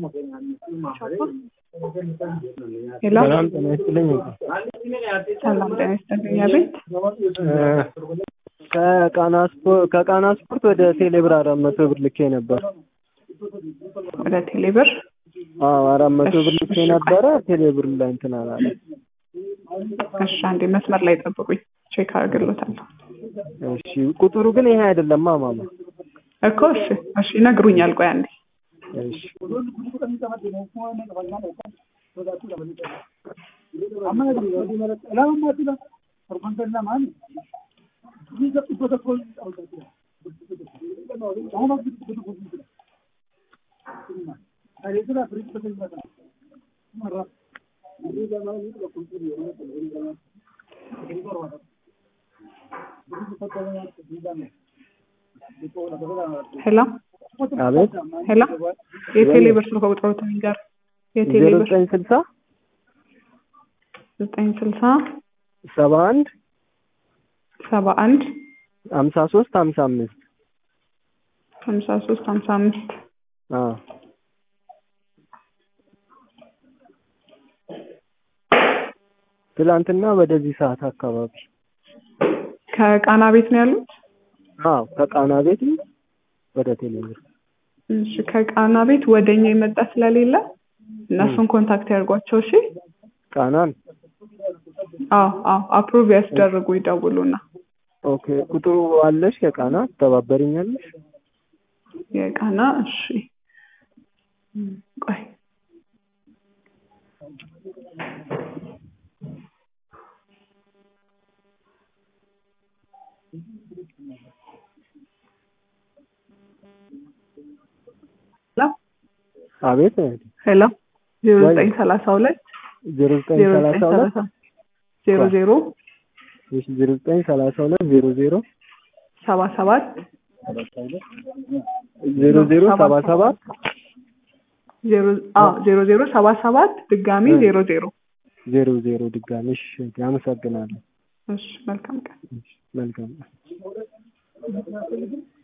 ሄሎ ሰላም ጤና ይስጥልኝ። ሰላም ጤና ይስጥልኝ። አቤት ከቃና ስፖርት ከቃና ስፖርት ወደ ቴሌብር አራት መቶ ብር ልኬ ነበር። ወደ ቴሌብር አዎ አራት መቶ ብር ልኬ ነበረ። ቴሌብር ላይ እንትን አላለ። እሺ፣ አንዴ መስመር ላይ ጠብቁኝ፣ ቼክ አድርግሎታለሁ እሺ ቁጥሩ ግን ይሄ አይደለም ማማ። እኮ። እሺ፣ እሺ ይነግሩኛል። ቆይ አንዴ እሺ ሄሎ አቤት ሄሎ፣ የቴሌብር ስልክ ቁጥሮትን ይንገር። ዜሮ የቴሌብር ዘጠኝ ስልሳ ዘጠኝ ስልሳ ሰባ አንድ ሰባ አንድ ሀምሳ ሶስት ሀምሳ አምስት ሀምሳ ሶስት ሀምሳ አምስት አዎ ትላንትና ወደዚህ ሰዓት አካባቢ ከቃና ቤት ነው ያሉት። አዎ ከቃና ቤት ወደ ቴሌብር እሺ ከቃና ቤት ወደኛ የመጣ ስለሌለ እነሱን ኮንታክት ያድርጓቸው። እሺ ቃናን አዎ አዎ አፕሩቭ ያስደርጉ ይደውሉና ኦኬ ቁጥሩ አለሽ የቃና ትተባበሪኛለሽ የቃና እሺ ቆይ አቤት ሄሎ ዜሮ ዘጠኝ ሰላሳ ሁለት ዜሮ ዘጠኝ ዜሮ ሰላሳ ዘጠኝ ሁለት ሰላሳ ዜሮ ዜሮ እሺ ዜሮ ዘጠኝ ሰላሳ ሁለት ዜሮ ዜሮ ሰባ ሰባት ዜሮ ዜሮ ሰባ ሰባት ዜሮ አዎ ዜሮ ዜሮ ሰባ ሰባት ድጋሚ እ። ዜሮ ዜሮ ዜሮ ዜሮ ድጋሚ እሺ አመሰግናለሁ እሺ መልካም ቀን እሺ መልካም